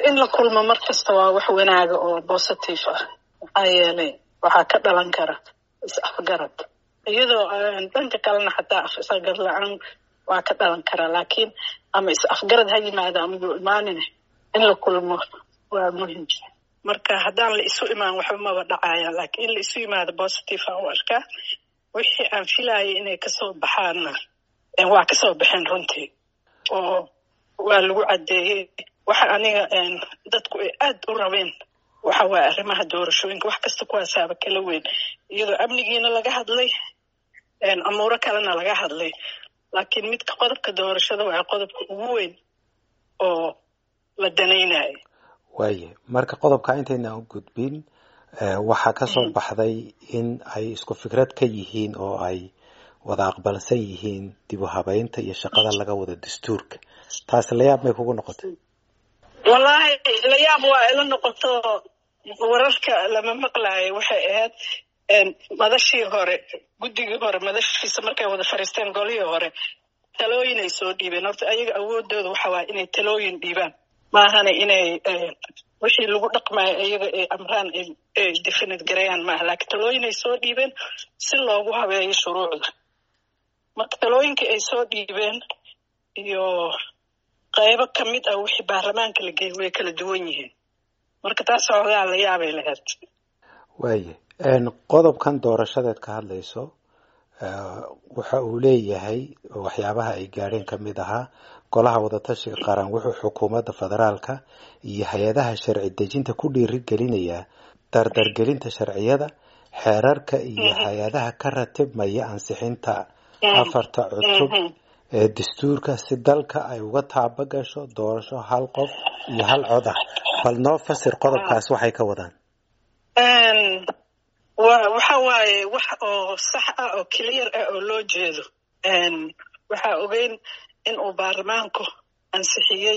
in la kulmo mar kasta waa wax wanaaga oo positive ah maxaa yeelay waxaa ka dhalan kara is-afgarad iyadoo dhanka kalena xataa is-afgarad la-aan waa ka dhalan karaa laakiin ama is-afgarad ha yimaado ama yuu imaanine in la kulmo waa muhim marka haddaan la isu imaan waxba maba dhacaya laakiin in la isu yimaado positive aan u arkaa wixii aan filayay inay kasoo baxaanna waa kasoo baxeen runtii oo waa lagu caddeeyey waxa aniga dadku ay aad u rabeen waxa waaye arrimaha doorashooyinka wax kasta kuwaasaaba kala weyn iyadoo amnigiina laga hadlay amuuro kalena laga hadlay laakiin midka qodobka doorashada waa qodobka ugu weyn oo la danaynayo waaye marka qodobka intayna u gudbin waxaa kasoo baxday in ay isku fikrad ka yihiin oo ay wada aqbalsan yihiin dib u habeynta iyo shaqada laga wada dastuurka taasi layaab may kugu noqotay wallaahi layaab waa ila noqoto wararka lama maqlaayo waxay ahayd madashii hore guddigii hore madashiisa markay wada fariisteen golihii hore talooyinay soo dhiibeen horta ayaga awoodooda waxa waaya inay talooyin dhiibaan maahana inay wixii lagu dhaqmayo iyaga ay amraan ay definid garayaan maaha laakiin talooyinay soo dhiibeen si loogu habeeyo shuruucda marka talooyinkii ay soo dhiibeen iyo qaybo ka mid ah wixii baarlamaanka la geeyay way kala duwan yihiin marka taas xoogaa la yaabay lahayd waaye qodobkan doorashadeed ka hadlayso waxa uu leeyahay waxyaabaha ay gaadheen ka mid ahaa golaha wadatashiga qaran wuxuu xukuumadda federaalka iyo hay-adaha sharci dejinta ku dhiirigelinayaa dardargelinta sharciyada xeerarka iyo hay-adaha ka ratibmaya ansixinta afarta cutub ee dastuurka si dalka ay uga taaba gasho doorasho hal qof iyo hal cod ah bal noo fasir qodobkaas waxay ka wadaan waxa waaye wax oo sax ah oo clear ah oo loo jeedo waxaa ogeyn in uu baarlamaanku ansixiyey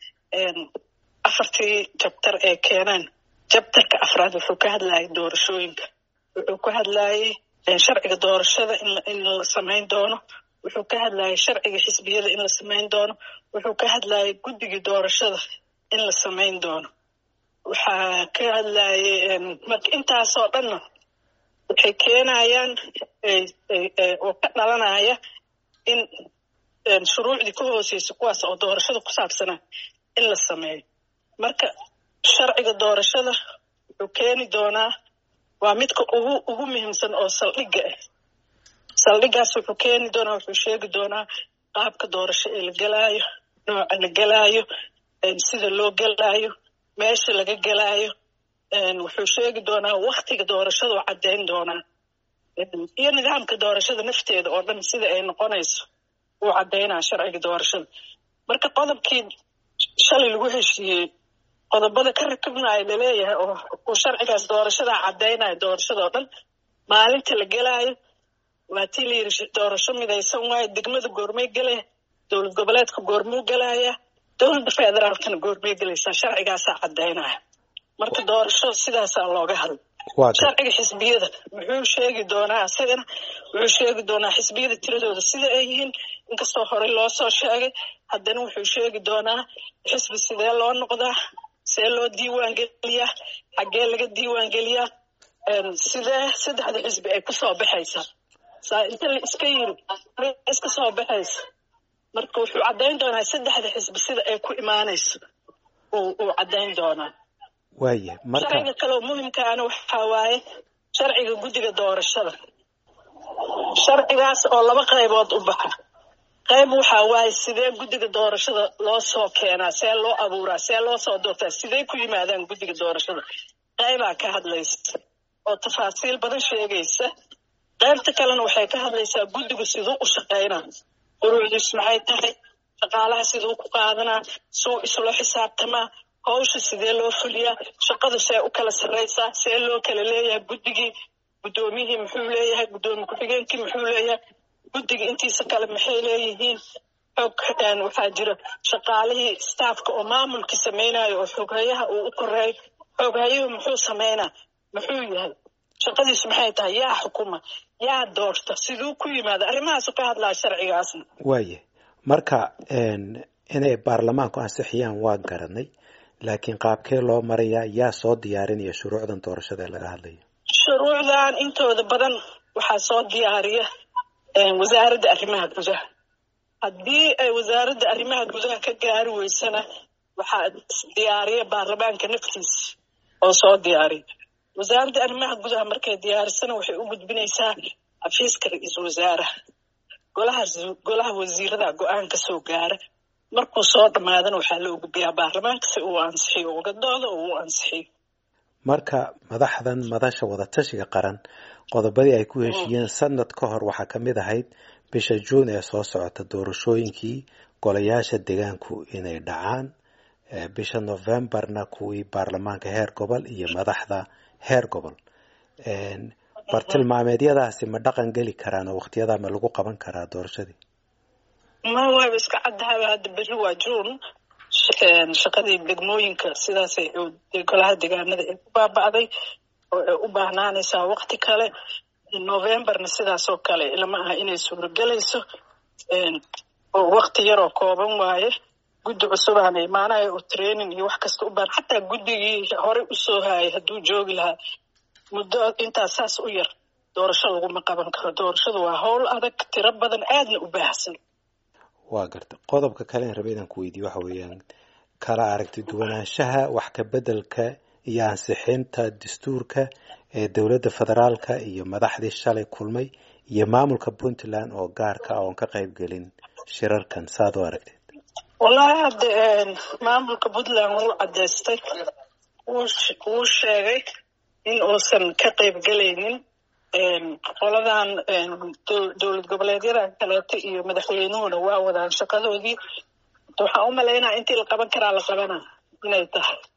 afartii jabtar ee keeneen jabtarka afraad wuxuu ka hadlayay doorashooyinka wuxuu ka hadlayay sharciga doorashada in la samayn doono wuxuu ka hadlayay sharciga xisbiyada in la samayn doono wuxuu ka hadlayay guddigii doorashada in la samayn doono waxaa ka hadlayay marka intaasoo dhanna waxay keenayaan oo ka dhalanaya in shuruucdii ka hooseysa kuwaas oo doorashada ku saabsanaa in la sameeyo marka sharciga doorashada wuxuu keeni doonaa waa midka ugu ugu muhiimsan oo saldhigga ah saldhiggaas wuxuu keeni doonaa wuxuu sheegi doonaa qaabka doorasho ee la gelaayo nooca la gelaayo sida loo gelaayo meesha laga gelaayo wuxuu sheegi doonaa waktiga doorashadu caddayn doonaa iyo nidaamka doorashada nafteeda oo dhan sida ay noqonayso uu caddaynaa sharciga doorashada marka qodobkii shalay lagu heshiiyey qodobada ka rakibnayo laleeyahay oo uu sharcigaas doorashadaa caddaynaya doorashada oo dhan maalinta la gelaayo waa tii la yidhi doorasho midaysan waayo degmada goormay gelaya dowlad goboleedka goormuu gelaya dowladda federaalkana goormay gelaysaa sharcigaasaa caddaynaya marka doorasho sidaasaa looga hadla sharciga xisbiyada muxuu sheegi doonaa isagana wuxuu sheegi doonaa xisbiyada tiradooda sida ay yihiin inkastoo horey loo soo sheegay haddana wuxuu sheegi doonaa xisbi sidee loo noqdaa see loo diiwaan geliyaa xaggee laga diiwaan geliyaa sidee saddexda xisbi ay kusoo baxaysaa saa inta la iska yiri iska soo baxaysa marka wuxuu caddayn doonaa saddexda xisbi sida ay ku imaanayso uu caddayn doonaa waaye marka sharciga kaleoo muhimkaana waxaa waaye sharciga guddiga doorashada sharcigaas oo laba qaybood u baxa qayb waxaa waaye sidee guddiga doorashada loo soo keenaa see loo abuuraa see loo soo doortaa sidee ku yimaadaan guddiga doorashada qaybaa ka hadlaysa oo tafaasiil badan sheegaysa qaybta kalena waxay ka hadlaysaa guddigu siduu u shaqaynaa quruucdiis maxay tahay shaqaalaha siduu ku qaadanaa suu isula xisaabtamaa hawsha sidee loo fuliyaa shaqadu see u kala sarraysaa see loo kala leeyahay guddigii guddoomiyihii muxuu leeyahay guddoomiye ku-xigeenkii muxuu leeyahay guddiga intiisa kale maxay leeyihiin xog waxaa jira shaqaalihii staafka oo maamulkii samaynayo oo xoghayaha uu u koreeyo xoghayuhu muxuu samaynaa muxuu yahay shaqadiisu maxay tahay yaa xukuma yaa doorta siduu ku yimaada arrimahaasu ka hadlaa sharcigaasna waaye marka inay baarlamaanku ansixiyaan waa garanay laakiin qaabkee loo marayaa yaa soo diyaarinaya shuruucdan doorashada ee laga hadlayo shuruucdan intooda badan waxaa soo diyaariya wasaaradda arrimaha gudaha haddii ay wasaaradda arrimaha gudaha ka gaari weysana waxaa diyaariya baarlamaanka naftiisa oo soo diyaariya wasaaradda arrimaha gudaha markay diyaarisana waxay u gudbinaysaa xafiiska ra-iisul wasaaraha golaha golaha wasiirada go-aan ka soo gaara markuu soo dhammaadana waxaa loo gudbiyaa baarlamaanka si uu ansixiyo ugadooda oo uu ansixiyo marka madaxdan madasha wadatashiga qaran qodobadii ay ku heshiiyeen sanad ka hor waxaa ka mid ahayd bisha juun ee soo socota doorashooyinkii golayaasha deegaanku inay dhacaan bisha novembarna kuwii baarlamaanka heer gobol iyo madaxda heer gobol bartilmaameedyadaasi ma dhaqan geli karaan oo waktiyadaa ma lagu qaban karaa doorashadii ma waaba iska caddahaba hadda berri waa juun shaqadii degmooyinka sidaasay golaha deegaanada ay ku baaba'day oo ay u baahnaanaysaa wakti kale novembarna sidaasoo kale lama aha inay suuragelayso oo wakti yaroo kooban waaye guddi cusubaana imaanaya oo training iyo wax kasta u baahan xataa guddigii horey usoo haayay hadduu joogi lahaa muddo intaas saas u yar doorasho laguma qaban karo doorashadu waa howl adag tiro badan aadna u baahsan waa garta qodobka kale in raba inaan ku weydiiye waxa weeyaan kala aragti duwanaanshaha wax ka beddelka iyo ansixinta dastuurka ee dowladda federaalka iyo madaxdii shalay kulmay iyo maamulka puntland oo gaarka ah oon ka qayb gelin shirarkan saad u aragteed wallahi hadda maamulka puntland wuu caddaystay wuu sheegay in uusan ka qayb gelaynin qoladan dowlad goboleedyadan kaleeto iyo madaxweynuhuna waa wadaan shaqadoodii waxaan u malaynaya intii la qaban karaa la qabana inay tahay